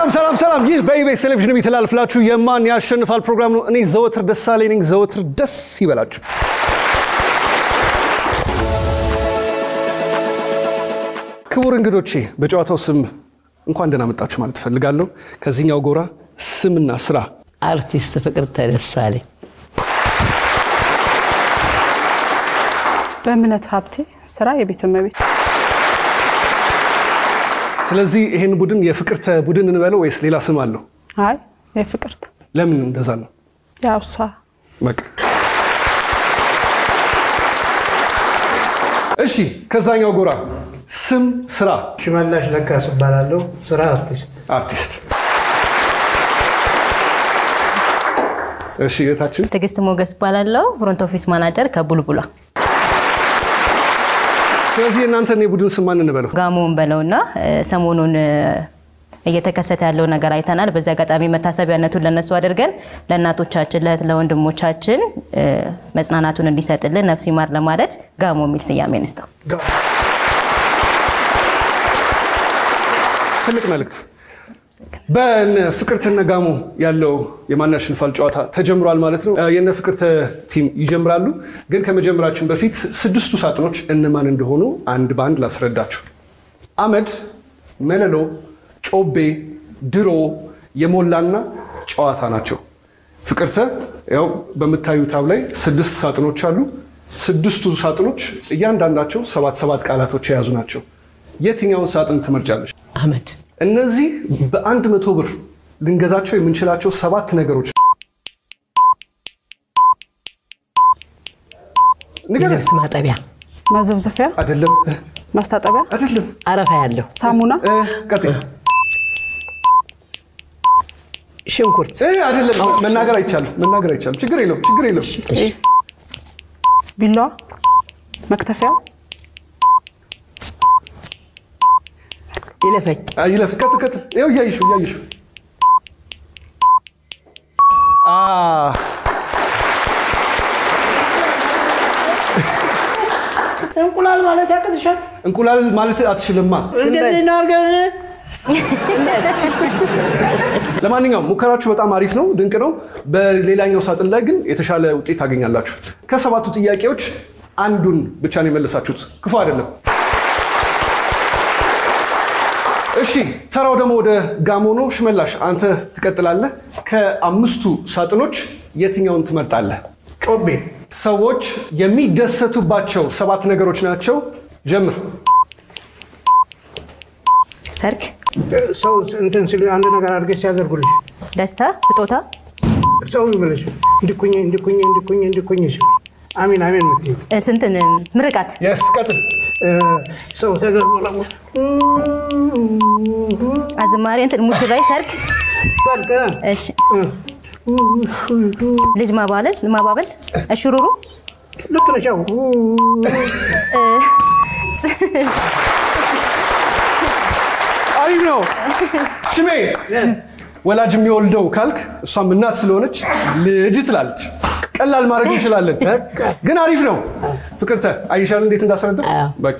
ሰላም ሰላም ሰላም! ይህ በኢቢኤስ ቴሌቪዥን የሚተላልፍላችሁ የማን ያሸንፋል ፕሮግራም ነው። እኔ ዘወትር ደሳለኝ ነኝ። ዘወትር ደስ ይበላችሁ። ክቡር እንግዶቼ በጨዋታው ስም እንኳን ደህና መጣችሁ ማለት እፈልጋለሁ። ከዚህኛው ጎራ ስምና ስራ አርቲስት ፍቅርተ ደሳለኝ በእምነት ሀብቴ ስራ የቤት እመቤት ስለዚህ ይህን ቡድን የፍቅርተ ቡድን እንበለው ወይስ ሌላ ስም አለው? አይ የፍቅርት ለምን እንደዛ ነው? ያው እሷ በቃ እሺ፣ ከዛኛው ጎራ ስም ስራ ሽመላሽ ለጋስ እባላለሁ። ስራ አርቲስት። አርቲስት። እሺ፣ የታችን ትዕግስት ሞገስ እባላለሁ። ፍሮንት ኦፊስ ማናጀር ከቡልቡላ ስለዚህ እናንተን የቡድን ስም ማን እንበለው? ጋሞን በለውና እ፣ ሰሞኑን እ፣ እየተከሰተ ያለው ነገር አይተናል። በዚህ አጋጣሚ መታሰቢያነቱን ለነሱ አድርገን ለእናቶቻችን፣ ለእህት ለወንድሞቻችን እ፣ መጽናናቱን እንዲሰጥልን ነፍስ ይማር ለማለት ጋሞ የሚል ስያሜ እንስጠው። ትልቅ መልእክት። በነ ፍቅርተነ ጋሞ ያለው የማን ያሸንፋል ጨዋታ ተጀምሯል ማለት ነው። የነ ፍቅርተ ቲም ይጀምራሉ። ግን ከመጀመራችን በፊት ስድስቱ ሳጥኖች እነማን እንደሆኑ አንድ በአንድ ላስረዳችሁ። አመድ፣ መለሎ፣ ጮቤ፣ ድሮ፣ የሞላና ጨዋታ ናቸው። ፍቅርተ ያው በምታዩት ታብ ላይ ስድስት ሳጥኖች አሉ። ስድስቱ ሳጥኖች እያንዳንዳቸው ሰባት ሰባት ቃላቶች የያዙ ናቸው። የትኛውን ሳጥን ትመርጫለች? አህመድ እነዚህ በአንድ መቶ ብር ልንገዛቸው የምንችላቸው ሰባት ነገሮች ንገረኝ። የልብስ ማጠቢያ ማዘብዘፊያ፣ አይደለም ማስታጠቢያ፣ አይደለም። አረፋ ያለው ሳሙና፣ እ፣ ቀጥይ። ሽንኩርት እ፣ አይደለም። መናገር አይቻልም። መናገር አይቻልም። ችግር የለውም። ችግር የለውም። ቢላዋ፣ መክተፊያ፣ ይለፈኝ አ፣ ይለፍ። ቀጥል፣ ቀጥል። ይኸው እያየሽው እያየሽው። አ፣ እንቁላል ማለት ያቅትሻል። እንቁላል ማለት አትችልማ። እንደዚህ ነው አድርገን ለማንኛውም ሙከራችሁ በጣም አሪፍ ነው፣ ድንቅ ነው። በሌላኛው ሳጥን ላይ ግን የተሻለ ውጤት ታገኛላችሁ። ከሰባቱ ጥያቄዎች አንዱን ብቻ ነው የመለሳችሁት። ክፉ አይደለም። እሺ፣ ተራው ደግሞ ወደ ጋሞ ነው። ሽመላሽ አንተ ትቀጥላለህ። ከአምስቱ ሳጥኖች የትኛውን ትመርጣለህ? ጮቤ ሰዎች የሚደሰቱባቸው ሰባት ነገሮች ናቸው። ጀምር። ሰርግ፣ ሰው እንትን ሲሉ አንድ ነገር አድርገሽ ሲያደርጉልሽ ደስታ፣ ስጦታ፣ ሰው ይብለሽ እንዲኩኝ እንዲኩኝ እንዲኩኝ እንዲኩኝ ሲል አሚን አሚን የምትይው እ፣ ስንትን ምርቃት፣ የስ ቀጥል። እ፣ ሰው ተገርሞ ደግሞ አዝማሪ፣ እንትን ሙሽራይ፣ ሰርግ፣ ሰርግ እሺ፣ ልጅ ማባለል ማባበል፣ እሽሩሩ፣ ልክ ነሽ። ያው አሪፍ ነው። ሽሜ ወላጅ የሚወልደው ካልክ እሷም እናት ስለሆነች ልጅ ትላለች። ቀላል ማድረግ እንችላለን፣ ግን አሪፍ ነው። ፍቅርተ አይሻል እንዴት እንዳስረዳ አዎ። በቃ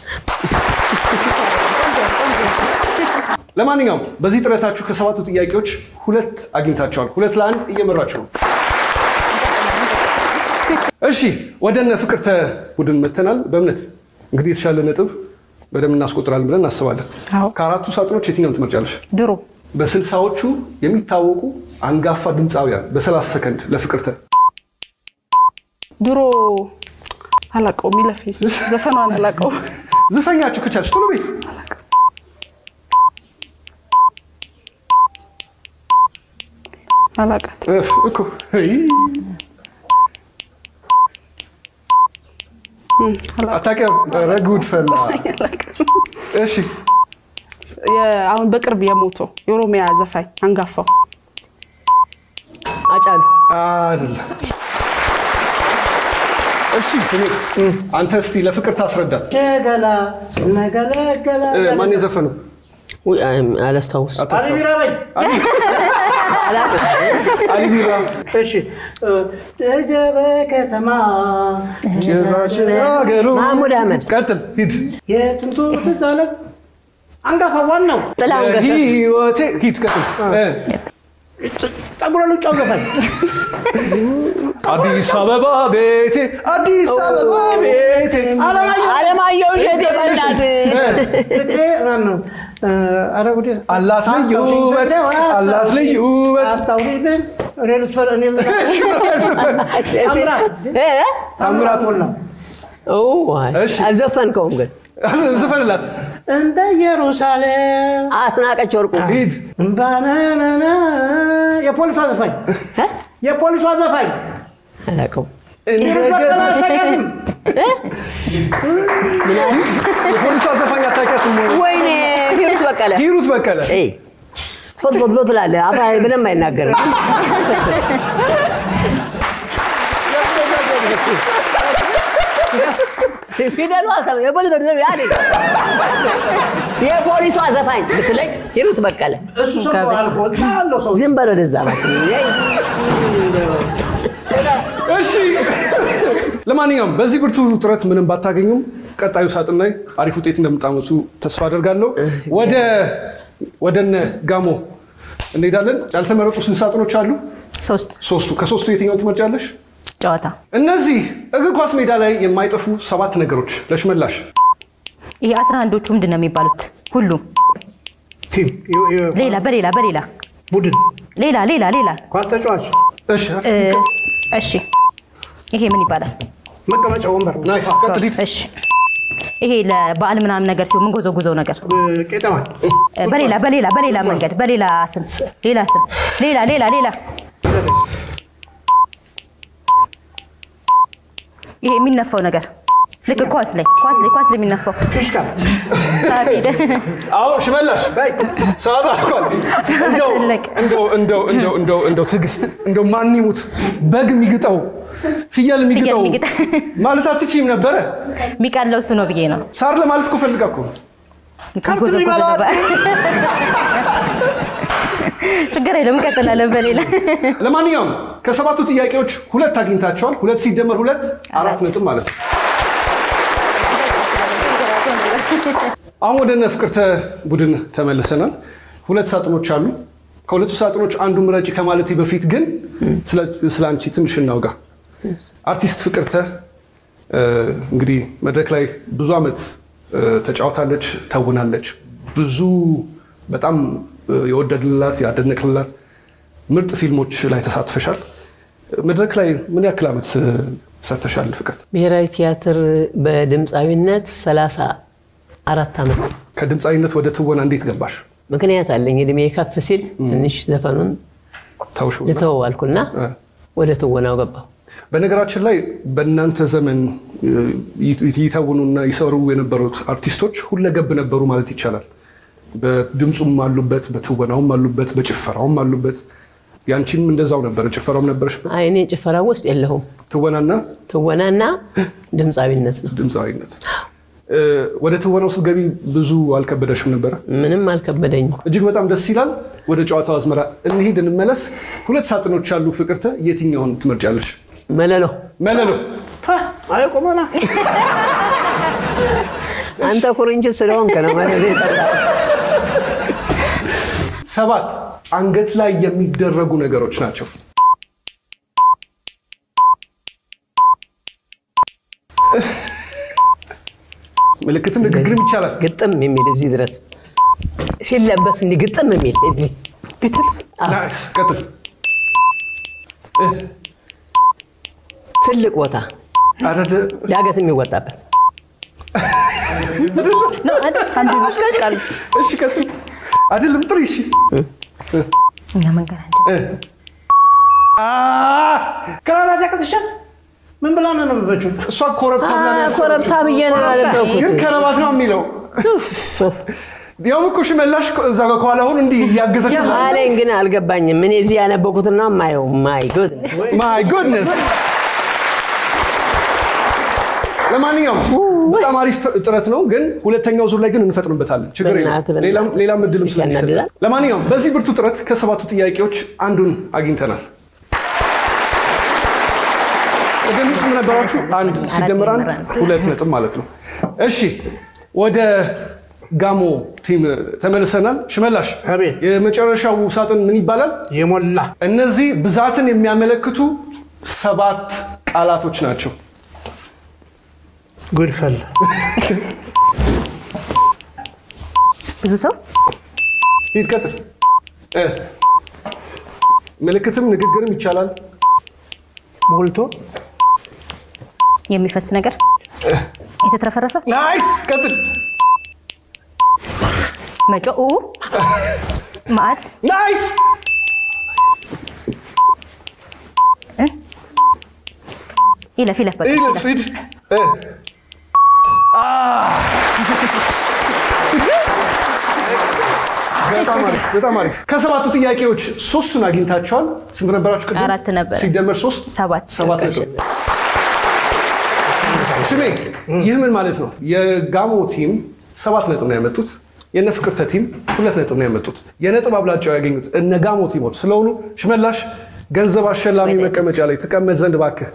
ለማንኛውም በዚህ ጥረታችሁ ከሰባቱ ጥያቄዎች ሁለት አግኝታችኋል። ሁለት ለአንድ እየመራችሁ ነው። እሺ ወደ እነ ፍቅርተ ቡድን መተናል። በእምነት እንግዲህ የተሻለ ነጥብ በደንብ እናስቆጥራለን ብለን እናስባለን። አዎ። ከአራቱ ሳጥኖች የትኛውን ትመርጫለሽ? ድሮ በስልሳዎቹ የሚታወቁ አንጋፋ ድምፃውያን በ30 ሰከንድ ለፍቅርተ ድሮ አላቀው ሚለፊ ዘፈኗን አላቀው ዝፈኛችሁ ከቻልሽ ቶሎ በይ። አላቃት እፍ እኮ ይ፣ አታውቂያም? ኧረ ጉድ ፈላ። እሺ አሁን በቅርብ የሞተው የኦሮሚያ ዘፋኝ አንጋፋው አጫሉ አይደለም። እሺ እኔ አንተ እስቲ ለፍቅር ታስረዳት። ገላ ስነገለገላ እ፣ ማን የዘፈነው? ውይ፣ አይ- አላስታውስ አሊ አታስታውስ? ቢራ በይ። አሊ ቢራ እሺ እ፣ ተጀበ ከተማ ጭራሽ አገሩ ማህሙድ አህመድ። ቀጥል ሂድ። የጥንቱ ትዝ አለ አንጋፋ ዋናው ጥላሁን ገሰሰ ህይወቴ ሂድ ቀጥል እ፣ ጠጉረ ሉጫው ዘፋኝ አዲስ አበባ ቤቴ አዲስ አበባ ቤቴ አለማየሁ አለማየሁ እሸቴ በእናት ፍቅሬ ማን ነው? ኧረ ጉዴ አላት ልዩ ውበት አላት ልዩ ውበት አስታውሪብን እኔ ልስፈር እኔ ታምራት ታምራት ሞላ ኦ፣ አይ፣ እሺ። አልዘፈንከውም ግን ዝፈንላት እንደ ኢየሩሳሌም አስናቀች ወርቁ ሂድ እምባናናና የፖሊሷ ዘፋኝ እ? የፖሊሷ ዘፋኝ አላውቀውም። ሂሩት በቀለ አስታውቂያትም? የፖሊሷ ዘፋኝ አታውቂያትም ወይ? ወይኔ ሂሩት በቀለ ሂሩት በቀለ ኤይ፣ ቶት ቶት ቶት ትላለህ። አፋ ምንም አይናገርም። ፊደሉ አሰብ የፖሊሷ ዘፋኝ ብትለኝ ሂሩት በቀለ እሱ ሰው አልፎ ያለው ሰው ዝም በል ወደዛ እባክህ። ኤይ፣ እሺ ለማንኛውም በዚህ ብርቱ ጥረት ምንም ባታገኙም ቀጣዩ ሳጥን ላይ አሪፍ ውጤት እንደምታመጡ ተስፋ አደርጋለሁ። ወደ ወደነ ጋሞ እንሄዳለን። ያልተመረጡ ስንት ሳጥኖች አሉ? ሶስት ሶስቱ። ከሶስቱ የትኛውን ትመርጫለሽ? ጨዋታ እነዚህ እግር ኳስ ሜዳ ላይ የማይጠፉ ሰባት ነገሮች ለሽመላሽ። ይሄ አስራ አንዶቹ ምንድን ነው የሚባሉት? ሁሉም ቲም የ- የ- ሌላ በሌላ በሌላ ቡድን ሌላ ሌላ ሌላ ኳስ ተጫዋች እሺ እ፣ እሺ ይሄ ምን ይባላል? መቀመጫ ወንበር ናይስ። ቀጥል። እሺ ይሄ ለበዓል ምናምን ነገር ሲሆን ምንጎዘጉዘው ነገር ቄጠማ እ፣ በሌላ በሌላ በሌላ መንገድ በሌላ ስም ሌላ ስም ሌላ ሌላ ሌላ ይሄ የሚነፋው ነገር ልክ ኳስ ላይ ኳስ ላይ ኳስ ላይ የሚነፋው ፊሽካ ሰዓት ሄደ። አዎ ሽመላሽ ሰዓት አልኳል። እንደው ትልቅ። እንደው እንደው እንደው እንደው እንደው ትዕግስት እንደው ማን ይሙት በግ የሚግጠው ፍየል የሚግጠው የሚግጠው። ማለት አትችይም ነበረ። የሚቀለው እሱ ነው ብዬ ነው። ሳር ለማለት እኮ ፈልጋ እኮ ነው። ከብት ጎዘጎዘ ሊበላ ነበር። ችግር የለም እንቀጥላለን በሌላ ለማንኛውም ከሰባቱ ጥያቄዎች ሁለት አግኝታቸዋል። ሁለት ሲደመር ሁለት አራት ነጥብ ማለት ነው። አሁን ወደ እነ ፍቅርተ ቡድን ተመልሰናል። ሁለት ሳጥኖች አሉ። ከሁለቱ ሳጥኖች አንዱ ምረጪ ከማለቴ በፊት ግን ስለ- ስለ አንቺ ትንሽ እናውጋ። አርቲስት ፍቅርተ እ፣ እንግዲህ መድረክ ላይ ብዙ ዓመት እ፣ ተጫውታለች፣ ተውናለች። ብዙ በጣም እ፣ የወደድንላት ያደነቅንላት ምርጥ ፊልሞች ላይ ተሳትፈሻል። መድረክ ላይ ምን ያክል ዓመት እ፣ ሰርተሻል ፍቅርት? ብሔራዊ ቲያትር በድምፃዊነት ሰላሳ አራት ዓመት ከድምፃዊነት ወደ ትወና እንዴት ገባሽ? ምክንያት አለኝ። እድሜ ከፍ ሲል ትንሽ ዘፈኑን ታውሹ ልተወው አልኩና እ። ወደ ትወናው ገባሁ። በነገራችን ላይ በእናንተ ዘመን እ፣ ይ- ይተውኑና ይሰሩ የነበሩት አርቲስቶች ሁለገብ ነበሩ ማለት ይቻላል። በድምፁም አሉበት፣ በትወናውም አሉበት፣ በጭፈራውም አሉበት። ያንቺም እንደዛው ነበር። ጭፈራውም ነበረሽበት። አይ እኔ ጭፈራ ውስጥ የለሁም። ትወናና ትወናና ድምፃዊነት ነው። ድምፃዊነት። እ፣ ወደ ትወናው ስትገቢ ብዙ አልከበደሽም ነበረ? ምንም አልከበደኝም። እጅግ በጣም ደስ ይላል። ወደ ጨዋታው አዝመራ እንሂድ፣ እንመለስ። ሁለት ሳጥኖች አሉ። ፍቅርተ የትኛውን ትመርጫለሽ? መለሎ መለሎ አይ ቆመና አንተ ኩርንችት ስለሆንክ ነው መለሎ የጠራው። ሰባት አንገት ላይ የሚደረጉ ነገሮች ናቸው። ምልክትም ንግግርም ይቻላል። ግጥም የሚል እዚህ ድረስ ሲለበስ እንዲህ ግጥም የሚል እዚህ ቢትልስ ናይስ። ቀጥል። ትልቅ ቦታ አረደ ዳገት የሚወጣበት አንድ ይመስላል እሺ፣ ቀጥል። አይደለም ጥሪ። እሺ እኛ መንገድ አንድ እ። አ ክራባት ያቅትሻል ምን ብላ ነው ነበበችው እሷ ኮረብታ ብላ ነው ያሰበችው። ኮረብታ ብዬ ነው ያለበኩት። ግን ከረባት ነው የሚለው። ያውም እኮ ሽመላሽ እዛ ጋር ከኋላ አሁን እንዲህ እያገዘች ነው። አለኝ ግን አልገባኝም። እኔ እዚህ ያነበኩትና ማየው ማይ ጉድ ማይ ጎድነስ። ለማንኛውም በጣም አሪፍ ጥ- ጥረት ነው፣ ግን ሁለተኛው ዙር ላይ ግን እንፈጥንበታለን። ችግር የለም። በእናትህ፣ በእናትህ። ሌላም- ሌላም እድልም ስለሚሰጥ ያናድዳል። ለማንኛውም በዚህ ብርቱ ጥረት ከሰባቱ ጥያቄዎች አንዱን አግኝተናል። ቅድም ስም ነበራችሁ አንድ ሲደመር አንድ ሁለት ነጥብ ማለት ነው። እሺ ወደ ጋሞ ቲም ተመልሰናል። ሽመላሽ አቤት። የመጨረሻው ሳጥን ምን ይባላል? የሞላ እነዚህ ብዛትን የሚያመለክቱ ሰባት ቃላቶች ናቸው። ጉድፈላ ብዙ ሰው ሂድ ቀጥል። እ ምልክትም ንግግርም ይቻላል። ሞልቶ የሚፈስ ነገር የተትረፈረፈ ናይስ ቀጥል። መጮ ኡ ማዕት ናይስ ይለፍ ይለፍ በቃ ሂድ ይለፍ። ሂድ። እ በጣም አሪፍ በጣም አሪፍ። ከሰባቱ ጥያቄዎች ሶስቱን አግኝታቸዋል። ስንት ነበራችሁ? ቅድም? አራት ነበረ። ሲደመር ሶስት ሰባት ሰባት ነጥብ። ስሜ ይህ ምን ማለት ነው? የጋሞ ቲም ሰባት ነጥብ ነው ያመጡት። የነ ፍቅርተ ቲም ሁለት ነጥብ ነው ያመጡት። የነጥብ አብላጫው ያገኙት እነ ጋሞ ቲሞች ስለሆኑ ሽመላሽ ገንዘብ አሸላሚ መቀመጫ ላይ ትቀመጥ ዘንድ እባክህ።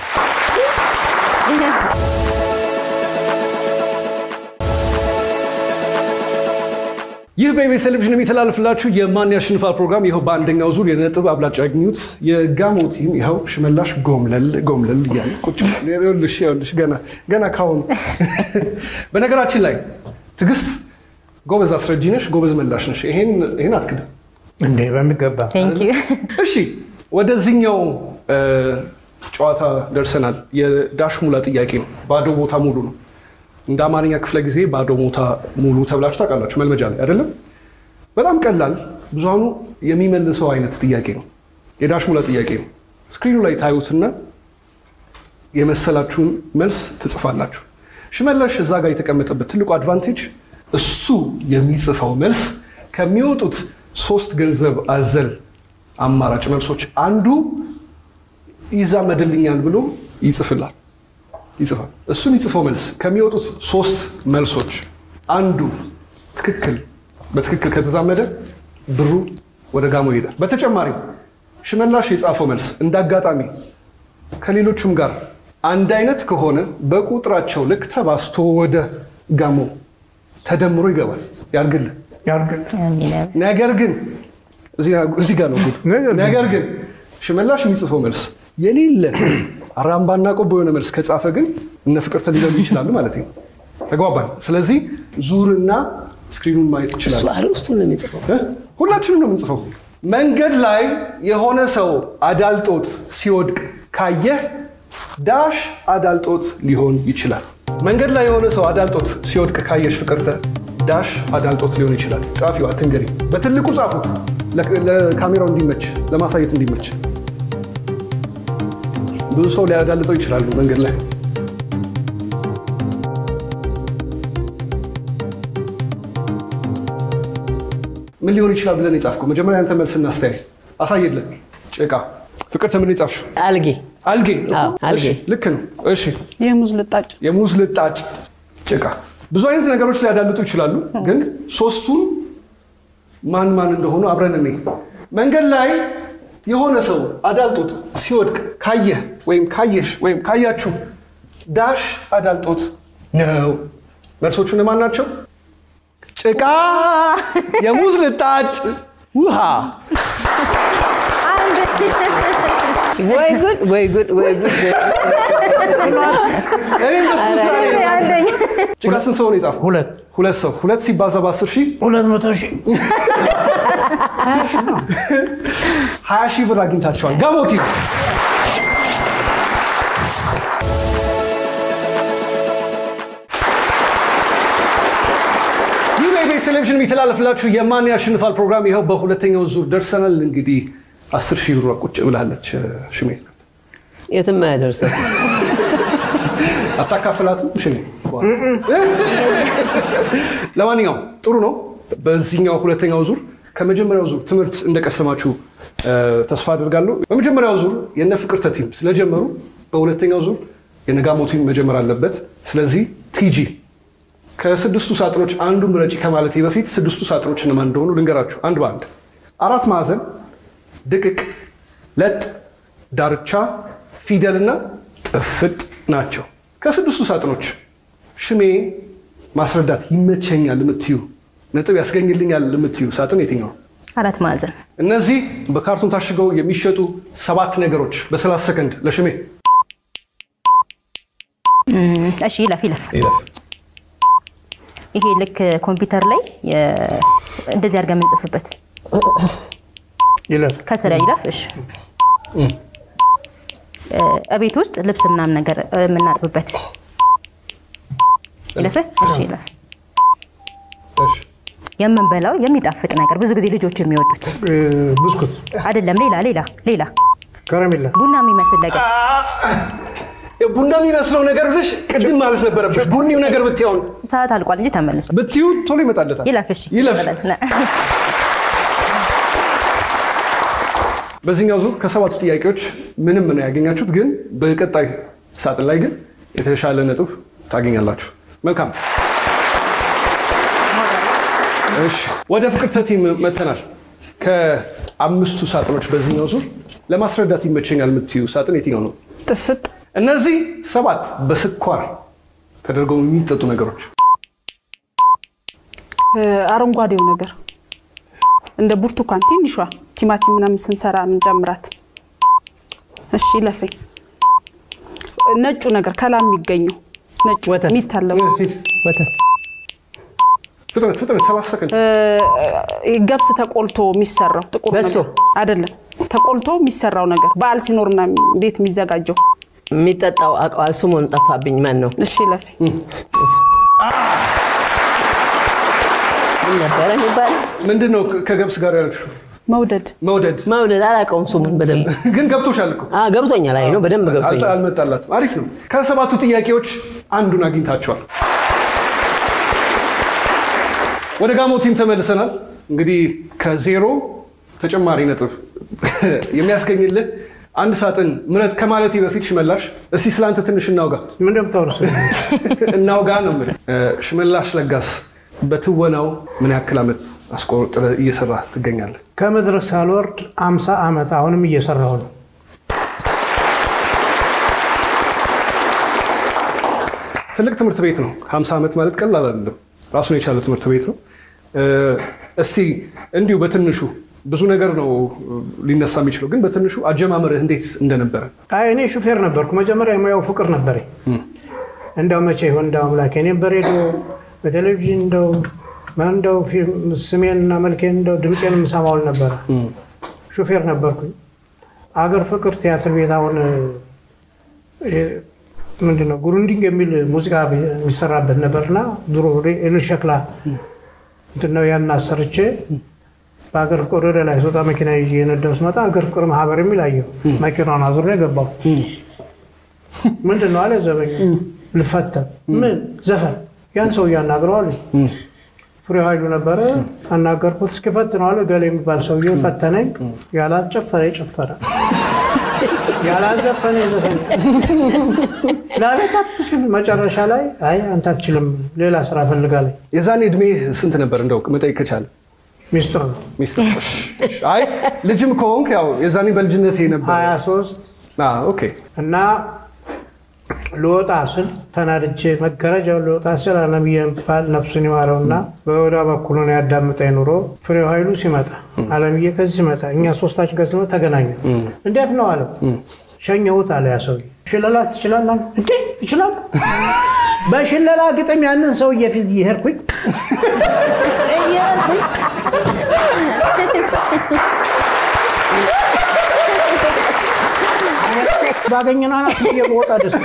ይህ በኢቢኤስ ቴሌቪዥን የሚተላለፍላችሁ የማን ያሸንፋል ፕሮግራም ይኸው በአንደኛው ዙር የነጥብ አብላጫ ያገኙት የጋሞ ቲም ይኸው ሽመላሽ ጎምለል ጎምለል እያለ ቁጭ ብሏል። ይኸውልሽ ይኸውልሽ ገና ገና ካሁኑ በነገራችን ላይ ትዕግስት ጎበዝ አስረጂ ነሽ፣ ጎበዝ መላሽ ነሽ። ይሄን ይሄን አትክድም። እንዴ በሚገባ ቴንክ ዩ እሺ ወደዚህኛው እ፣ ጨዋታ ደርሰናል። የዳሽ ሙላ ጥያቄ ነው። ባዶ ቦታ ሙሉ ነው። እንደ አማርኛ ክፍለ ጊዜ ባዶ ቦታ ሙሉ ተብላችሁ ታውቃላችሁ መልመጃ ላይ አይደለም? በጣም ቀላል ብዙሃኑ የሚመልሰው አይነት ጥያቄ ነው። የዳሽ ሙላ ጥያቄ ነው። ስክሪኑ ላይ ታዩትና የመሰላችሁን መልስ ትጽፋላችሁ። ሽመላሽ እዛ ጋር የተቀመጠበት ትልቁ አድቫንቴጅ እሱ የሚጽፈው መልስ ከሚወጡት ሶስት ገንዘብ አዘል አማራጭ መልሶች አንዱ ይዛመድልኛል ብሎ ይጽፍላል ይጽፋል። እሱ የሚጽፈው መልስ ከሚወጡት ሶስት መልሶች አንዱ ትክክል በትክክል ከተዛመደ ብሩ ወደ ጋሞ ይሄዳል። በተጨማሪም ሽመላሽ የጻፈው መልስ እንደ አጋጣሚ ከሌሎቹም ጋር አንድ አይነት ከሆነ በቁጥራቸው ልክ ተባስቶ ወደ ጋሞ ተደምሮ ይገባል። ያርግልን። ያርግል ነገር ግን እዚህ ጋር ነው ጉድ። ነገር ግን- ነገር ግን ሽመላሽ የሚጽፈው መልስ የሌለ አራምባና ቆቦ የሆነ መልስ ከጻፈ ግን እነ ፍቅርተ ሊበሉ ይችላሉ ማለት ነው። ተግባባን። ስለዚህ ዙርና ስክሪኑን ማየት እሱ ይችላል። አርዕስቱን ነው የሚጽፈው። ሁላችንም ነው የምንጽፈው። መንገድ ላይ የሆነ ሰው አዳልጦት ሲወድቅ ካየህ ዳሽ አዳልጦት ሊሆን ይችላል። መንገድ ላይ የሆነ ሰው አዳልጦት ሲወድቅ ካየሽ ፍቅርተ ዳሽ አዳልጦት ሊሆን ይችላል። ጻፊው አትንገሪ። በትልቁ ጻፉት፣ ለ- ለካሜራው እንዲመች፣ ለማሳየት እንዲመች። ብዙ ሰው ሊያዳልጠው ይችላሉ መንገድ ላይ። ምን ሊሆን ይችላል ብለን የጻፍከው? መጀመሪያ አንተ መልስ እናስተያይ። አሳየለን። ጭቃ። ፍቅርተ ምን የጻፍሽው? አልጌ አልጌ። አዎ፣ አልጌ። እሺ፣ ልክ ነው። እሺ የሙዝ ልጣጭ የሙዝ ልጣጭ፣ ጭቃ። ብዙ አይነት ነገሮች ሊያዳልጡ ይችላሉ፣ ግን ሶስቱን ማን ማን እንደሆኑ አብረን እኔ መንገድ ላይ የሆነ ሰው አዳልጦት ሲወድቅ ካየህ ወይም ካየሽ ወይም ካያችሁ ዳሽ አዳልጦት ነው። መልሶቹ እነማን ናቸው? ጭቃ፣ የሙዝ ልጣጭ፣ ውሃ። ወይ ጉድ ወይ ጉድ ወይ ጉድ። እኔም ደስ ስላለኝ ነው። ጭቃ ስንት ሰው ነው የጻፈው? ሁለት ሁለት ሰው። ሁለት ሲባዛ በአስር ሺህ ሁለት መቶ ሺህ ሀያ ሺህ ብር አግኝታቸዋል። ጋሞቲ ይህ በኢቢኤስ ቴሌቪዥን የሚተላለፍላችሁ የማን ያሸንፋል ፕሮግራም ይኸው በሁለተኛው ዙር ደርሰናል። እንግዲህ አስር ሺህ ብሯ ቁጭ ብላለች። ሽሜት ናት። የትም አያደርሰው። አታካፍላትም? ሽሜ ለማንኛውም ጥሩ ነው። በዚህኛው ሁለተኛው ዙር ከመጀመሪያው ዙር ትምህርት እንደቀሰማችሁ እ፣ ተስፋ አድርጋለሁ። በመጀመሪያው ዙር የነ ፍቅርተ ቲም ስለጀመሩ በሁለተኛው ዙር የነጋሞ ቲም መጀመር አለበት። ስለዚህ ቲጂ ከስድስቱ ሳጥኖች አንዱ ምረጪ ከማለቴ በፊት ስድስቱ ሳጥኖች እነማን እንደሆኑ ልንገራችሁ አንድ በአንድ። አራት ማዕዘን፣ ድቅቅ፣ ለጥ፣ ዳርቻ፣ ፊደልና ጥፍጥ ናቸው። ከስድስቱ ሳጥኖች ሽሜ ማስረዳት ይመቸኛል የምትዩ ነጥብ ያስገኝልኛል የምትዩ ሳጥን የትኛው? አራት ማዕዘን እነዚህ በካርቶን ታሽገው የሚሸጡ ሰባት ነገሮች በ30 ሰከንድ ለሽሜ እም፣ እሺ ይለፍ ይለፍ ይለፍ። ይሄ ልክ ኮምፒውተር ላይ የ- እንደዚህ አድርገን የምንጽፍበት ይለፍ ከስራ ይለፍ። እሺ እ፣ እቤት ውስጥ ልብስ ምናምን ነገር እ፣ የምናጥብበት ይለፍ። እሺ ይለፍ። እሺ። የምንበላው የሚጣፍጥ ነገር ብዙ ጊዜ ልጆች የሚወዱት እ፣ ብስኩት፣ አይደለም። ሌላ ሌላ ሌላ ከረሜላ፣ ቡና የሚመስል ነገር ቡና የሚመስለው ነገር ብለሽ ቅድም ማለት ነበረብሽ። ቡኒው ነገር ብትያውን ሰዓት አልቋል እንጂ ተመልሶ ብትዩ ቶሎ ይመጣለታል። ይለፍ። እሺ ይለፍ። ይበላል። በዚህኛው ዙር ከሰባቱ ጥያቄዎች ምንም ነው ያገኛችሁት፣ ግን በቀጣይ ሳጥን ላይ ግን የተሻለ ነጥብ ታገኛላችሁ። መልካም። እሺ ወደ ፍቅርተ ቲም መተናል። ከአምስቱ ሳጥኖች በዚህኛው ዙር ለማስረዳት ይመቸኛል የምትዩ ሳጥን የትኛው ነው? ጥፍጥ እነዚህ ሰባት በስኳር ተደርገው የሚጠጡ ነገሮች እ፣ አረንጓዴው ነገር እንደ ብርቱካን ትንሿ ቲማቲም ምናምን ስንሰራ ምንጨምራት። እሺ ይለፈኝ። ነጩ ነገር ከላም የሚገኘው ነጩ ወተት። የሚታለው ሂድ። ወተት ፍጥነት ፍጥነት፣ ሰባት ሰከንድ። እ፣ ገብስ ተቆልቶ የሚሰራው ጥቁር በሶ። ነገር አይደለም። ተቆልቶ የሚሰራው ነገር በዓል ሲኖር ምናምን ቤት የሚዘጋጀው። የሚጠጣው አውቀዋል። ስሙን ጠፋብኝ። ማን ነው? እሺ ይለፈኝ። ምን ነበረ የሚባል ምንድን ነው ከገብስ ጋር ያልሽው? መውደድ መውደድ መውደድ አላውቀውም ስሙን በደንብ ግን ገብቶሻል እኮ አ ገብቶኛል። አይ ነው በደንብ ገብቶኛል። አልጠ- አልመጣላትም። አሪፍ ነው። ከሰባቱ ጥያቄዎች አንዱን አግኝታችኋል። ወደ ጋሞ ቲም ተመልሰናል። እንግዲህ ከዜሮ ተጨማሪ ነጥብ የሚያስገኝልህ አንድ ሳጥን ምረጥ ከማለቴ በፊት ሽመላሽ፣ እስቲ ስለአንተ ትንሽ እናውጋ ምን እንደምታወርስ እናውጋ ነው የምልህ። እ፣ ሽመላሽ ለጋስ በትወናው ምን ያክል ዓመት አስቆጥረህ እየሰራ ትገኛለህ? ከመድረክ ሳልወርድ አምሳ ዓመት አሁንም እየሰራሁ ነው። ትልቅ ትምህርት ቤት ነው። 50 ዓመት ማለት ቀላል አይደለም። ራሱን የቻለ ትምህርት ቤት ነው። እ፣ እስቲ እንዲሁ በትንሹ ብዙ ነገር ነው ሊነሳ የሚችለው፣ ግን በትንሹ አጀማመርህ እንዴት እንደነበረ አይ እኔ ሹፌር ነበርኩ። መጀመሪያ የሙያው ፍቅር ነበረኝ። እንዳው መቼ ይሆን እንዳው አምላኬ እኔም በሬዲዮ በቴሌቪዥን እንደው እንደው ፊልም ስሜን እና መልኬን እንደው ድምፄን የምሰማውል ነበረ። ሹፌር ነበርኩኝ። አገር ፍቅር ቲያትር ቤት አሁን እ፣ ምንድን ነው ጉሩንዲንግ የሚል ሙዚቃ የሚሰራበት ነበርና ድሮ ኤልል ሸክላ እንትን ነው ያን አሰርቼ በሀገር ፍቅር ወደ ላይ ስወጣ መኪና ይዤ የነዳው ስመጣ ሀገር ፍቅር ማህበር የሚል አየሁ። መኪናውን አዙሬ ገባሁ። ምንድን ነው አለ ዘበኛ። ልፈተን ምን ዘፈን ያን ሰው እያናግረዋል። ፍሬው ኃይሉ ነበረ አናገርኩት። እስኪ ፈትነው አለ ገሌ የሚባል ሰውዬ ፈተነኝ። ያላስጨፈረ ጨፈረ፣ ያላዘፈነ ዘፈነ። ላለቻ መጨረሻ ላይ አይ አንተ አትችልም ሌላ ስራ ፈልጋለኝ። የዛኔ እድሜ ስንት ነበር? እንደው መጠየቅ ከቻለ ሚስጥር ነው ሚስትር። አይ ልጅም ከሆንክ ያው የዛኔ በልጅነት ነበር። 23 አዎ፣ ኦኬ እና ልወጣ ስል ተናድጄ መጋረጃው ልወጣ ስል አለምዬ የሚባል ነፍሱን ይማረውና በወዳ በኩል ነው ያዳምጠኝ ኑሮ ፍሬው ኃይሉ ሲመጣ አለምዬ ከዚህ ሲመጣ እኛ ሶስታችን ጋር ስንመጣ ተገናኘ። እንዴት ነው አለው። ሸኘሁት አለ ያ ሰውዬ። ሽለላ ትችላለህ? አለ። እንዴ ይችላል። በሽለላ ግጥም ያንን ሰውዬ ፊት እየሄድኩኝ እየሄድኩኝ ባገኘን አናት ብዬ በወጣ ደስታ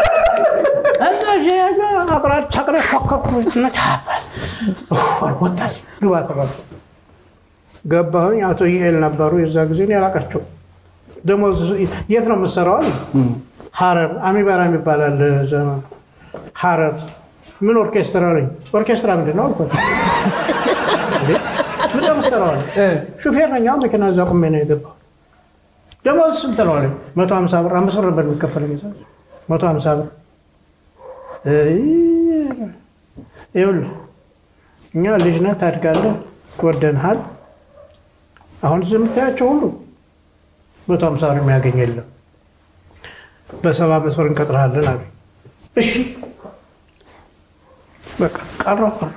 እዛ አቅራጭ አቅረ ፎከኩ ነቻባል ወጣል ግባ ተባል ገባሁኝ። አቶ ይኤል ነበሩ የዛ ጊዜ እኔ አላውቃቸው። ደሞዝ የት ነው የምትሰራው አሉኝ። ሀረር አሚባራ የሚባላል ዘመን ሀረር ምን ኦርኬስትራ አለኝ። ኦርኬስትራ ምንድን ነው አልኳቸው። እንዴ ምን ነው የምትሰራው አለኝ። ሹፌር ነኝ። አሁን መኪና እዛ ቁሜ ነው የገባሁት። ደሞዝ ስንት ነው አለኝ። መቶ ሀምሳ ብር አምስት ብር ነበር የሚከፈለኝ እዛ መቶ ሀምሳ ብር ይኸውልህ እኛ ልጅ ነህ ታድጋለህ፣ ወደንሃል። አሁን እዚህ የምታያቸው ሁሉ መቶ ሀምሳ ብር የሚያገኝ የለም። በሰባ አምስት ብር እንቀጥርሃለን አሉ። እሺ በቃ ቀረው ቀረው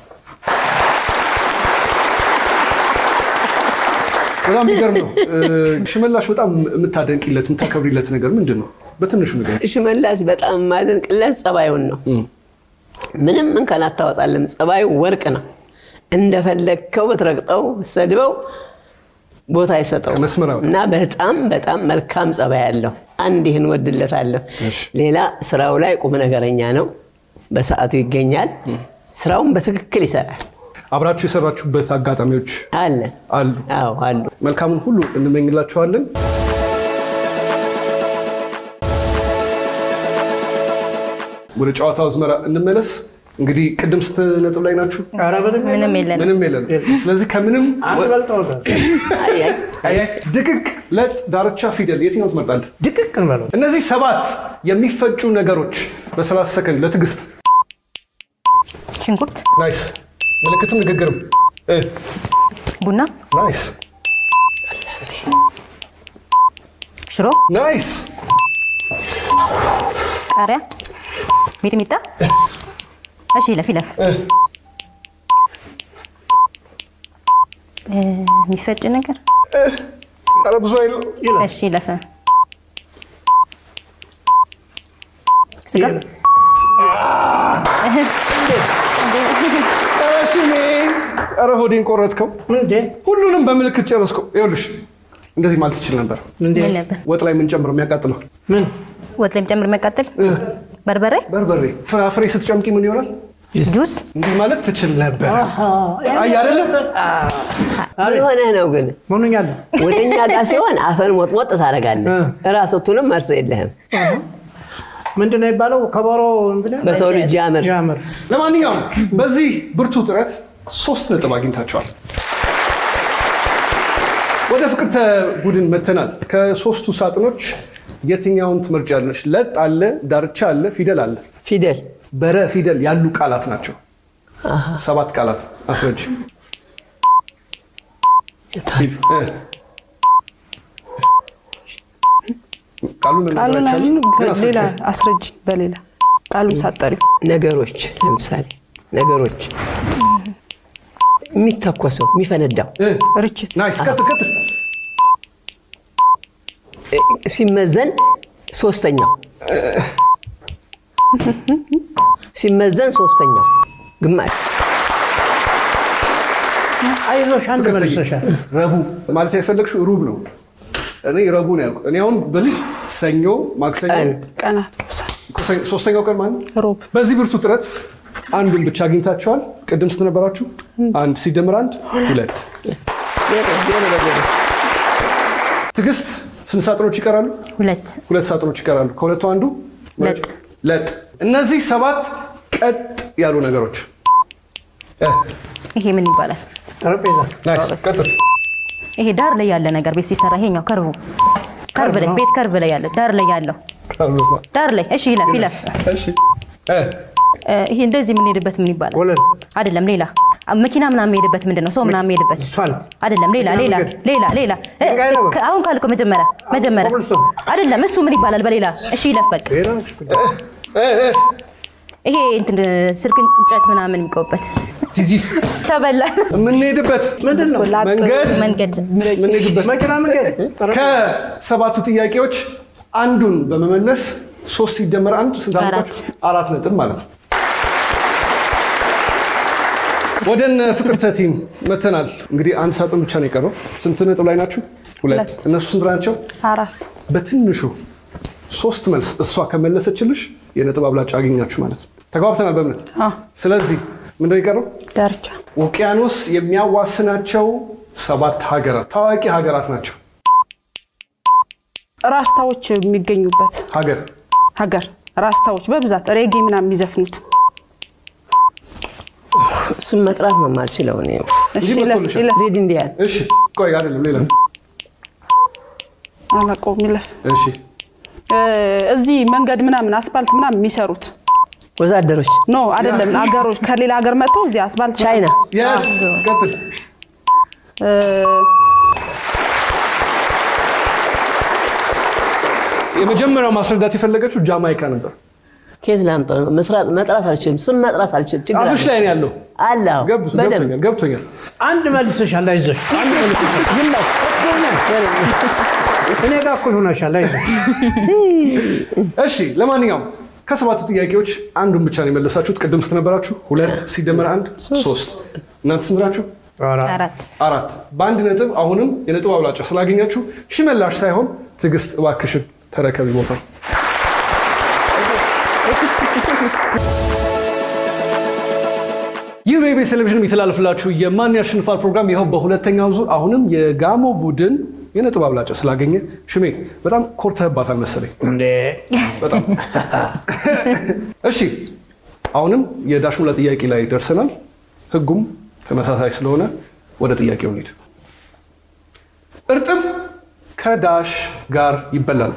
በጣም የሚገርም ነው። እ፣ ሽመላሽ በጣም የምታደንቂለት የምታከብሪለት ነገር ምንድን ነው? በትንሹ ነገር ሽመላሽ በጣም የማደንቅለት ጸባዩን ነው። ምንም እንከን አታወጣለም። ጸባዩ ወርቅ ነው። እንደፈለግከው ብትረግጠው ሰድበው ቦታ አይሰጠው መስመር ያወጣል። እና በጣም በጣም መልካም ጸባይ ያለው አንድ ይህን ወድለታለሁ። እሺ። ሌላ ስራው ላይ ቁም ነገረኛ ነው። በሰዓቱ ይገኛል። ስራውን በትክክል ይሰራል። አብራችሁ የሰራችሁበት አጋጣሚዎች አለን አሉ። አዎ አሉ። መልካሙን ሁሉ እንመኝላችኋለን። ወደ ጨዋታው አዝመራ እንመለስ። እንግዲህ ቅድም ስንት ነጥብ ላይ ናችሁ? ኧረ ምንም ምንም የለን። ምንም የለን። ስለዚህ ከምንም አንድ በልጠውታል። አይ አይ አይ፣ ድቅቅ፣ ለጥ፣ ዳርቻ፣ ፊደል የትኛው ትመርጣለህ? ድቅቅ እንበለው። እነዚህ ሰባት የሚፈጩ ነገሮች በ30 ሰከንድ ለትዕግስት። ሽንኩርት፣ ናይስ። ምልክትም ንግግርም እ፣ ቡና፣ ናይስ ሽሮ፣ ናይስ። ቃሪያ፣ ሚጥሚጣ። እሺ ይለፍ ይለፍ። እ፣ እ፣ የሚፈጭ ነገር ኧረ ብዙ አይለው። እሺ ይለፍ። ስጋ ኧረ ስሜ፣ ኧረ ሆዴን ቆረጥከው። እንዴ ሁሉንም በምልክት ጨረስከው። ይኸውልሽ እንደዚህ ማለት ትችል ነበር። እንዴ ምን ነበር? ወጥ ላይ የምንጨምረው የሚያቃጥለው ምን ወጥ ላይ የሚጨምር የሚያቃጥል በርበሬ፣ በርበሬ፣ ፍራፍሬ ስትጨምቂ ምን ይሆናል? ጁስ፣ እንዲህ ማለት ትችል ነበር። አይ አይደለም ምን ሆነህ ነው ግን? ሆኖኛለሁ። ወደ እኛ ጋር ሲሆን አፈን ሞጥሞጥ ታደርጋለህ። እ። ራስቱንም መርሰ የለህም። ምንድን ነው የሚባለው? ከበሮ ብለህ በሰው ልጅ ያምር ያምር ለማንኛውም በዚህ ብርቱ ጥረት ሶስት ነጥብ አግኝታቸዋል። ወደ ፍቅርተ ቡድን መተናል። ከሶስቱ ሳጥኖች የትኛውን ትመርጫለሽ? ለጥ አለ፣ ዳርቻ አለ፣ ፊደል አለ። ፊደል በረ ፊደል ያሉ ቃላት ናቸው። ሰባት ቃላት አስረጅ። እ። ቃሉን መናገር ቃሉን አይቻልም? አሁን ግን አስረጅ። ሌላ አስረጅ በሌላ ቃሉን ሳጠሪው ነገሮች፣ ለምሳሌ ነገሮች የሚተኮሰው የሚፈነዳው እ። ርችት ናይስ። ቀጥል ቀጥል። እ፣ ሲመዘን ሶስተኛው ሲመዘን ሶስተኛው ግማሽ አይዞሽ አንድ መልሰሻል። ረቡዕ ማለት የፈለግሽው ሩብ ነው። እኔ ረቡዕ ነው ያልኩት። እኔ አሁን በልሽ ሰኞ፣ ማክሰኞ፣ ቀን ቀናት ብሳ ሶስተኛው ቀን ማለት ነው። ሮብ በዚህ ብርቱ ጥረት አንዱን ብቻ አግኝታችኋል። ቅድም ስንት ነበራችሁ? አንድ ሲደምር አንድ ሁለት። ትዕግስት ስንት ሳጥኖች ይቀራሉ? ሁለት ሁለት ሳጥኖች ይቀራሉ። ከሁለቱ አንዱ ለጥ። ለጥ። እነዚህ ሰባት ቀጥ ያሉ ነገሮች እ፣ ይሄ ምን ይባላል? ጠረጴዛ ናይስ። ቀጥል። ይሄ ዳር ላይ ያለ ነገር ቤት ሲሰራ ይሄኛው ከርቡ ከርብ ላይ ቤት ከርብ ላይ ያለ ዳር ላይ ያለው ዳር ላይ እሺ ይለፍ ይለፍ እሺ እ፣ እ፣ ይሄ እንደዚህ የምንሄድበት ምን ይባላል? ወለል አይደለም ሌላ አ- መኪና ምናምን የሚሄድበት ምንድን ነው? ሰው ምናምን የሚሄድበት አስፋልት አይደለም ሌላ ሌላ መንገድ። ሌላ ሌላ እ፣ ድንጋይ ነው። ከ- አሁን ካልከው መጀመሪያ መጀመሪያ ኮብልስቶን። አይደለም እሱ ምን ይባላል በሌላ እሺ ይለፍ በቃ ሌላ እ፣ እ፣ ይሄ እንትን ስልክ እንጨት ምናምን የሚቆበት ቲጂ ተበላ የምንሄድበት ምንድን ነው? መንገድ መንገድ የምንሄድበት መኪና መንገድ ጠረጴዛ ከሰባቱ ጥያቄዎች አንዱን በመመለስ ሶስት ሲደመር አንድ ስንት አራት። አመጣችሁ? አራት ነጥብ ማለት ነው። ወደ እነ ፍቅርተ ቲም መተናል። እንግዲህ አንድ ሳጥን ብቻ ነው የቀረው። ስንት ነጥብ ላይ ናችሁ? ሁለት። ሁለት። እነሱ ስንት ናቸው? አራት በትንሹ ሶስት መልስ እሷ ከመለሰችልሽ የነጥብ አብላጫ አገኛችሁ ማለት ነው። ተግባብተናል በእምነት። አ ስለዚህ ምንድነው የቀረው? ዳርቻ ውቅያኖስ የሚያዋስናቸው ሰባት ሀገራት ታዋቂ ሀገራት ናቸው። ራስታዎች የሚገኙበት ሀገር ሀገር ራስታዎች በብዛት ሬጌ ምናምን የሚዘፍኑት እሱን መጥራት ነው የማልችለው እኔ። እሺ እንዲህ ይለፍ መጥቶልሻል። ይለፍ ሬድ እንዲያል እሺ፣ ቆይ አይደለም ሌላ አላውቀውም ይለፍ እሺ፣ እ፣ እዚህ መንገድ ምናምን አስፋልት ምናምን የሚሰሩት ወዛደሮች ኖ አይደለም አገሮች ከሌላ ሀገር መጥተው እዚህ አስፋልት ቻይና የስ ቀጥል። እ፣ የመጀመሪያው ማስረዳት የፈለገችው ጃማይካ ነበር። ከየት ላምጣው ነው? መስራት መጥራት አልችልም። ስም መጥራት አልችልም። ችግር አፍሽ ላይ ነው ያለው። አለ አዎ፣ ገብ- በደንብ ገብቶኛል ገብቶኛል። አንድ መልሰሻል፣ አይዞሽ። አንድ መልሰሻል። ዝም በል። እኔ ጋር እኩል ሆነሻል፣ አይዞሽ። እሺ ለማንኛውም ከሰባቱ ጥያቄዎች አንዱን ብቻ ነው የመለሳችሁት። ቅድም ስንት ነበራችሁ? ሁለት ሲደመር አንድ ሶስት። እናንተ ስንት ናችሁ? አራት አራት። በአንድ ነጥብ አሁንም የነጥብ አብላጫ ስላገኛችሁ ሽመላሽ ሳይሆን ትዕግስት እባክሽን ተረከቢ ቦታ ይህ በኢቢኤስ ቴሌቪዥን የሚተላለፍላችሁ የማን ያሸንፋል ፕሮግራም ይኸው በሁለተኛው ዙር አሁንም የጋሞ ቡድን የነጥብ አብላጫ ስላገኘ ሽሜ በጣም ኮርተህባታል መሰለኝ። እንዴ በጣም እሺ። አሁንም የዳሽሙላ ጥያቄ ላይ ደርሰናል። ህጉም ተመሳሳይ ስለሆነ ወደ ጥያቄው እንሂድ። እርጥብ ከዳሽ ጋር ይበላል።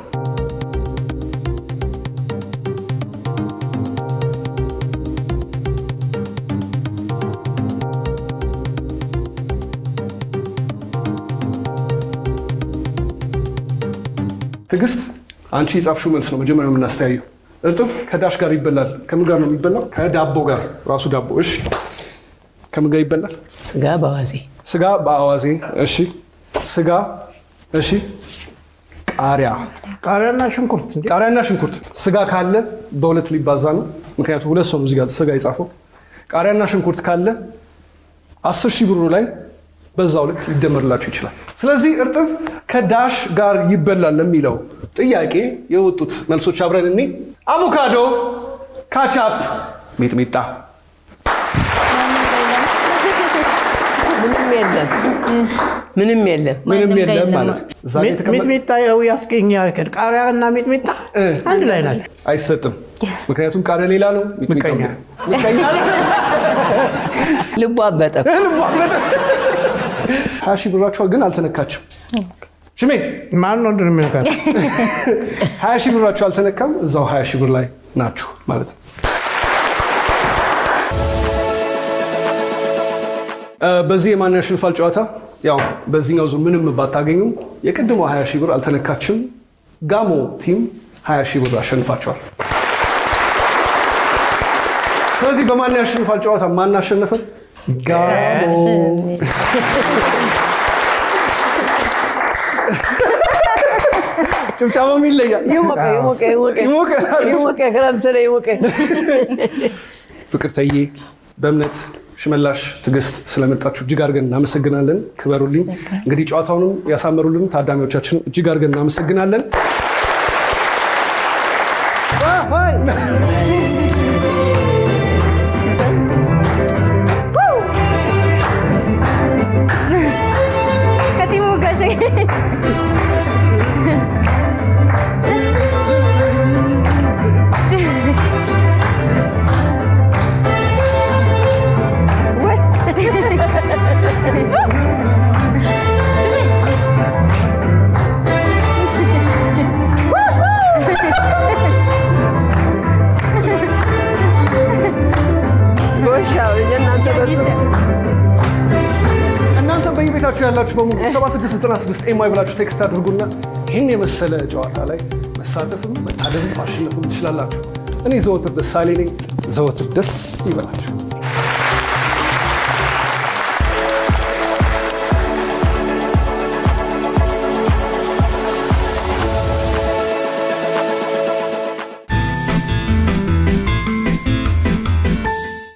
ትዕግስት አንቺ የጻፍሽው መልስ ነው መጀመሪያ የምናስተያየው። እርጥብ ከዳሽ ጋር ይበላል። ከምን ጋር ነው የሚበላው? ከዳቦ ጋር ራሱ ዳቦ። እሺ፣ ከምን ጋር ይበላል? ስጋ በዋዜ ስጋ በአዋዜ። እሺ፣ ስጋ። እሺ፣ ቃሪያ ቃሪያና ሽንኩርት እንዴ? ቃሪያና ሽንኩርት። ስጋ ካለ በሁለት ሊባዛ ነው፣ ምክንያቱም ሁለት ሰው ነው እዚህ ጋር ስጋ የጻፈው። ቃሪያና ሽንኩርት ካለ አስር ሺህ ብሩ ላይ በዛው ልክ ሊደመርላችሁ ይችላል። ስለዚህ እርጥብ ከዳሽ ጋር ይበላል ለሚለው ጥያቄ የወጡት መልሶች አብረን እኔ አቮካዶ፣ ካቻፕ፣ ሚጥሚጣ። ምንም የለም፣ ምንም የለም። ምንም ማንም የለም ጋር ማለት ነው። እዛ ላይ የተቀመጠ- ሚጥሚጣ ያው ያስገኛል። ቃሪያ እና ሚጥሚጣ እ። አንድ ላይ ናቸው። አይሰጥም። ምክንያቱም ቃሪያ ሌላ ነው፣ ሚጥሚጣ ምቀኛ። ምቀኛ ልቡ አበጠ። ሀያ ሺህ ብራችኋል ግን አልተነካችም። ሽሜ ማን ነው ድር የሚነካት? ሀያ ሺህ ብራችሁ አልተነካም። እዛው ሀያ ሺህ ብር ላይ ናችሁ ማለት ነው። እ፣ በዚህ የማን ያሸንፋል ጨዋታ ያው በዚህኛው ዙር ምንም ባታገኙም የቅድሞ ሀያ ሺህ ብር አልተነካችም። ጋሞ ቲም ሀያ ሺህ ብር አሸንፋቸዋል። ስለዚህ በማን ያሸንፋል ጨዋታ ማን አሸነፈ? ጋሞ ጭብጨባም ይለያል። የሞቀ የሞቀ የሞቀ ይሞቃል። የሞቀ ክረምት ነው የሞቀ ፍቅርተዬ በእምነት ሽመላሽ ትዕግስት ስለመጣችሁ እጅግ አድርገን እናመሰግናለን። ክበሩልኝ። እንግዲህ ጨዋታውንም ያሳመሩልን ታዳሚዎቻችን እጅግ አድርገን እናመሰግናለን። ከቲሙ ጋር ጎሻው የእናንተ በ እናንተ በየቤታችሁ ያላችሁ በሙሉ 7696 ኤምዋይ ብላችሁ ቴክስት አድርጉና ይህን የመሰለ ጨዋታ ላይ መሳተፍም መታደምም ማሸነፍም ትችላላችሁ። እኔ ዘወትር ደስ አሌ ነኝ። ዘወትር ደስ ይበላችሁ።